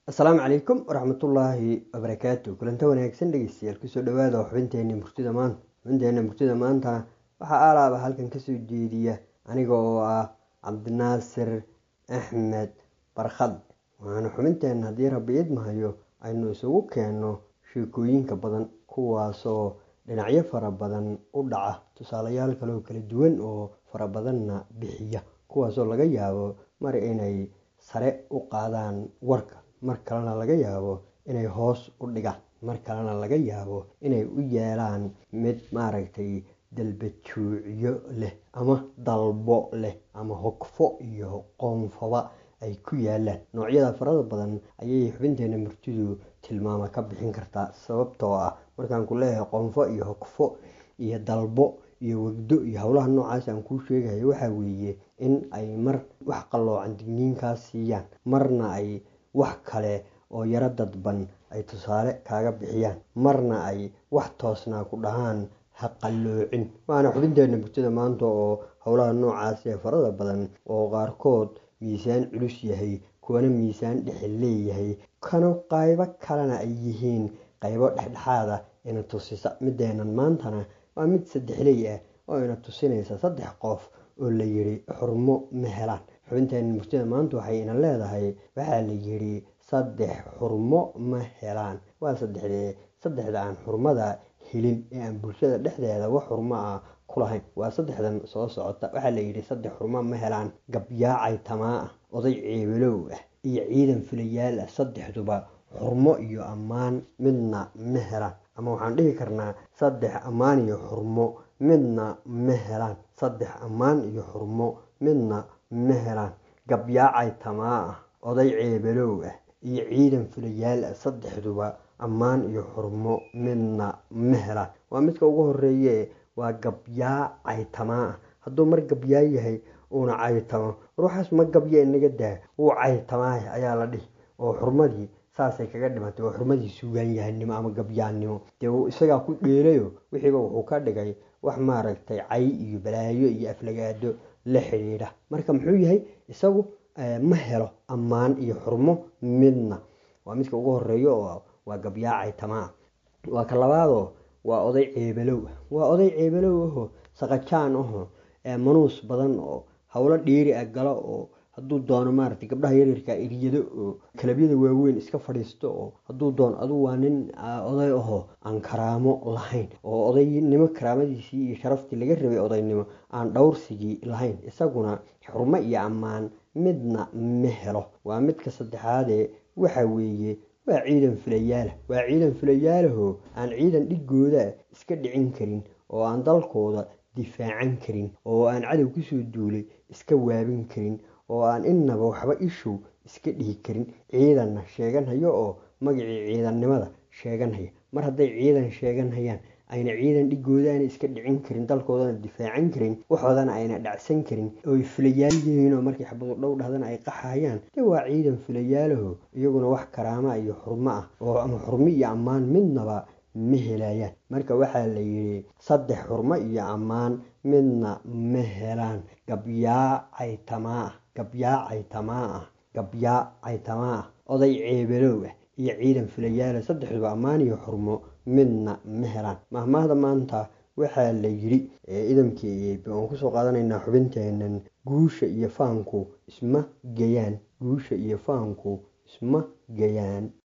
asalaamu calaykum waraxmatullaahi wabarakaatu kulanta wanaagsan dhegeystayaal kusoo dhawaada xubinteeni murtida maanta xubinteena murtida maanta waxaa aalaaba halkan kasoo jeediya aniga oo ah cabdinaasir axmed barkhad waxaana xubinteena haddii rabbi idmahayo aynu isugu keenno sheekooyinka badan kuwaasoo dhinacyo fara badan u dhaca tusaalayaal kaleoo kala duwan oo fara badanna bixiya kuwaasoo laga yaabo mar inay sare u qaadaan warka mar kalena laga yaabo inay hoos u dhigaan mar kalena laga yaabo inay u yeelaan mid maaragtay dalbajuucyo leh ama dalbo leh ama hogfo iyo qoonfaba ay ku yaalaan noocyada farada badan ayay xubinteena murtidu tilmaama ka bixin kartaa sababtoo ah markaan ku leeyahay qoonfo iyo hogfo iyo dalbo iyo wegdo iyo howlaha noocaas aan kuu sheegayo waxaa weeye in ay mar wax qalloocan digniinkaa siiyaan marna ay wax kale oo yaro dadban ay tusaale kaaga bixiyaan marna ay wax toosnaa ku dhahaan ha qalloocin waana xubinteena murtida maanta oo howlaha noocaas ee farada badan oo qaarkood miisaan culus yahay kuwana miisaan dhexe leeyahay kana qaybo kalena ay yihiin qaybo dhexdhexaada ina tusisa mideenan maantana waa mid saddexley ah oo ina tusinaysa saddex qof oo la yidhi xurmo ma helaan xubinteena murtida maanta waxay ina leedahay waxaa la yidhi saddex xurmo ma helaan waa saddexdee saddexda aan xurmada helin ee aan bulshada dhexdeeda wax xurmo ah ku lahayn waa saddexdan soo socota waxaa la yidhi saddex xurmo ma helaan gabyaacay tamaa ah oday ceebelow ah iyo ciidan filayaal ah saddexduba xurmo iyo ammaan midna ma helaan ama waxaan dhihi karnaa saddex ammaan iyo xurmo midna ma helaan saddex ammaan iyo xurmo midna ma helaan gabyaacay tamaa ah oday ceebelow ah iyo ciidan filayaal ah saddexduba ammaan iyo xurmo midna ma helaan waa midka ugu horeeye waa gabyaa caytamaa ah hadduu mar gabyaa yahay uuna caytamo ruuxaas ma gabya inaga daa wuu caytamaah ayaa la dhihi oo xurmadii saasay kaga dhimatay oo xurmadii suugaan yahanimo ama gabyaannimo dee isagaa ku dheelayo wixiiba wuxuu ka dhigay wax maaragtay cay iyo balaayo iyo aflagaado la xidhiidha marka muxuu yahay isagu ma helo ammaan iyo xurmo midna waa midka ugu horeeyo oo waa gabyaacay tamaa waa ka labaadoo waa oday ceebelow waa oday ceebelow aho saqajaan aho manuus badan oo howlo dheeri ah galo oo hadduu doono maaragtay gabdhaha yaryarka eryado oo kalabyada waaweyn iska fadhiisto oo hadduu doono aduu waa nin oday aho aan karaamo lahayn oo odaynimo karaamadiisii iyo sharaftii laga rabay odaynimo aan dhowrsigii lahayn isaguna xurmo iyo ammaan midna ma helo waa midka saddexaadee waxa weeye waa ciidan filayaala waa ciidan filayaalaho aan ciidan dhigooda iska dhicin karin oo aan dalkooda difaacan karin oo aan cadow kusoo duulay iska waabin karin oo aan innaba waxba ishow iska dhihi karin ciidanna sheeganhayo oo magacii ciidannimada sheeganhaya mar hadday ciidan sheeganhayaan ayna ciidan dhigooda aana iska dhicin karin dalkoodana difaacan karin waxoodana ayna dhacsan karin ooy filayaal yihiin oo markay xabadu dhow dhahdana ay qaxayaan de waa ciidan filayaalaho iyaguna wax karaama iyo xurmo ah oo ama xurmo iyo ammaan midnaba ma helayaan marka waxaa la yidhi saddex xurmo iyo ammaan midna ma helaan gabyaacay tamaa ah gabyaacay tamaa ah gabyaacay tamaa ah oday ceebelow ah iyo ciidan filayaala saddexduba ammaan iyo xurmo midna ma helaan mahmaahda maanta waxaa la yidhi idamkii aan kusoo qaadanaynaa xubinteenan guusha iyo faanku isma gayaan guusha iyo faanku isma gayaan